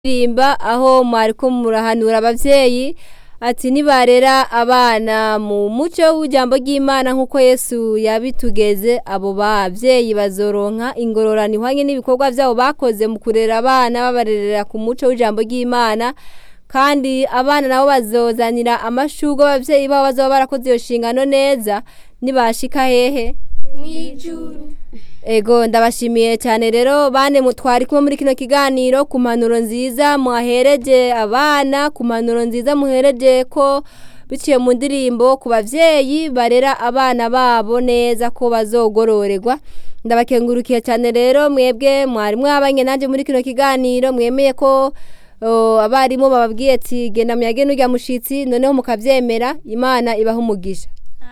rimba aho mwariko murahanura abavyeyi ati nibarera abana mu muco w'ijambo ry'Imana nk'uko Yesu yabitugeze abo bavyeyi bazoronka ingororano ihwanye n'ibikorwa vyabo bakoze mu kurera abana babarerera ku muco w'ijambo ry'Imana kandi abana nabo bazozanira amashurwe abavyeyi babo bazoba barakoze iyo shingano neza nibashika hehe mw'ijuru Ego ndabashimiye cyane rero bane mutwari kumwe muri kino kiganiro ku mpanuro nziza muhahereje abana ku mpanuro nziza muhereje ko biciye mu ndirimbo ku bavyeyi barera abana babo neza ko bazogororerwa ndabakengurukiye cyane rero mwebwe mwari mwabanye nanje muri kino kiganiro mwemeye ko o, abarimu bababwiye ati genda muyage n'urya mushitsi noneho mukavyemera imana ibaha umugisha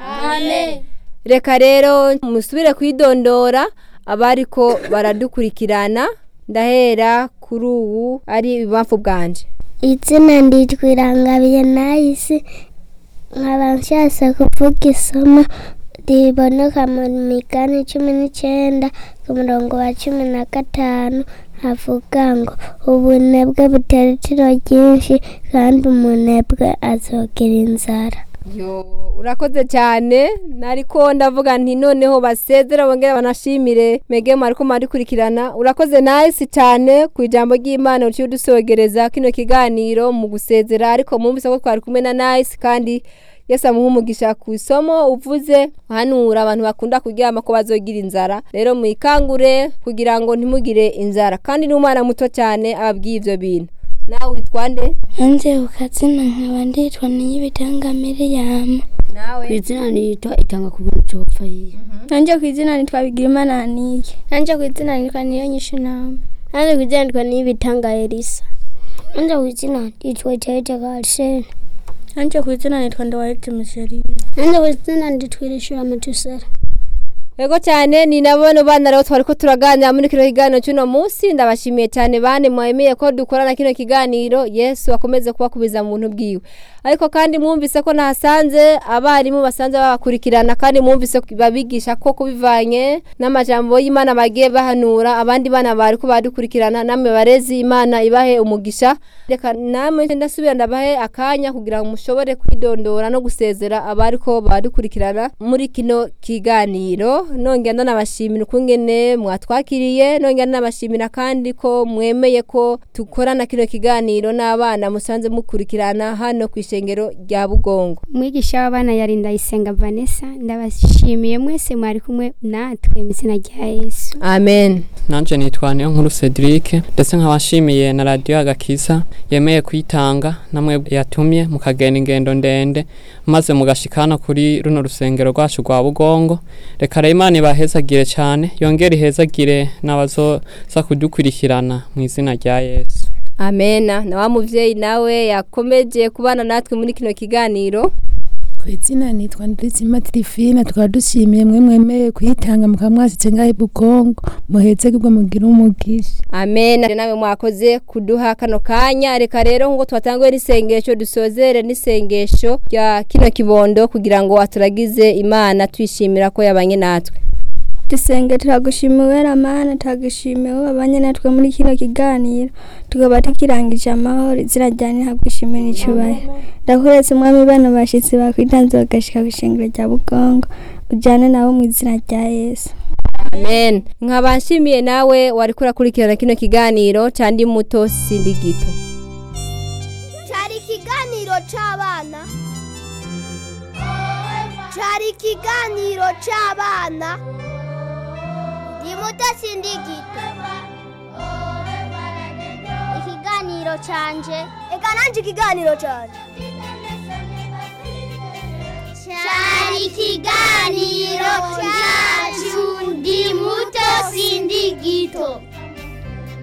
amen reka rero musubire kwidondora abariko baradukurikirana ndahera kuri ubu ari ibibamfu bwanje izina nditwa irangabiye nahise nkaba nshaka kuvuga isomo riboneka mu migani cumi n'icyenda ku murongo wa cumi na gatanu havuga ngo ubunebwe butera itiro ryinshi kandi umunebwe azogira inzara yo urakoze cyane nariko ndavuga nti noneho basezera bongera banashimire mege mwariko mwarikurikirana urakoze nahisi cyane ku ijambo ry'imana uciye udusogereza kino kiganiro mu gusezera ariko mwumvise ko twari kumwe na nahisi kandi yesu amuha umugisha ku isomo uvuze hanura abantu bakunda kuryama ko bazogira inzara rero mwikangure kugira ngo ntimugire inzara kandi n'umwana muto cyane ababwiye ivyo bintu nawe witwa nde hanze ukazina nkaba nditwa niyibitanga miriyamu nawe ku izina nitwa itanga ku bintu cyopfa yiye nanjye ku izina nitwa bigirimana nike nanjye ku izina nitwa niyo nyinshi nama nanjye ku izina nitwa niyibitanga elisa nanjye ku izina nitwa iteje garsene nanjye ku izina nitwa ndawahetse musheri nanjye ku izina nitwa irishura matusera Ego cyane ni nabone bana rero twariko turaganira muri kino kiganiro cy'uno munsi ndabashimiye cyane bane mwemeye ko dukorana kino kiganiro Yesu akomeze kubakubiza mu buntu bwiwe ariko kandi mwumvise ko nahasanze abarimu basanze babakurikirana kandi mwumvise ko babigisha ko kubivanye n'amajambo y'Imana bagiye bahanura abandi bana bari ko badukurikirana namwe barezi Imana ibahe umugisha reka namwe ndasubira ndabahe akanya kugira ngo mushobore kwidondora no gusezera abari ko badukurikirana muri kino kiganiro nongera ndanabashimira ukungene mwatwakiriye nongera ndanabashimira kandi ko mwemeye ko dukorana kino kiganiro n'abana musanze mukurikirana hano ku ishengero rya bugongo umwigisha w'abana yari ndayisenga vanessa ndabashimiye mwese mwari kumwe natwe mu izina rya yesu amen nanje nitwa niyo nkuru Cedric ndetse nkabashimiye na radio agakiza yemeye kuyitanga namwe yatumye mukagenda ingendo ndende maze mugashikana kuri runo rusengero rwacu rwa bugongo reka rero imana ibahezagire cyane yongere ihezagire n'abazoza kudukurikirana mu izina rya yesu amena na wa muvyeyi nawe yakomeje kubana natwe muri kino kiganiro ku izina nitwa Ndizima Tirifina tukaba dushimiye mwe mwemeye kuyitanga mukaba mwasitse ngaho ibugongo muheze bwo mugira umugisha amen nawe mwakoze kuduha kano kanya reka rero nk'uko twatanguye n'isengesho dusozere n'isengesho rya kino kibondo kugira ngo aturagize imana twishimira ko yabanye natwe dusenge turagushima uwera mana turagushimiye wowe babanye natwe muri kino kiganiro tukaba tukirangije amahoro izina ryanjye ntabwo ishimwe n'icyubahiro ndakuretse umwami bana bashyitsi bakwitanze bagashika ku ishengero rya bugongo ujyane nabo mu izina rya yesu amen nkaba nshimiye nawe wari kurakurikirana kino kiganiro cyandi muto sindi gito cyari ikiganiro cy'abana cyari ikiganiro cy'abana ni muto sindi gito ikiganiro cyanje reka nanjye ikiganiro cyanje cyari ikiganiro cyacu ndi muto sindi gito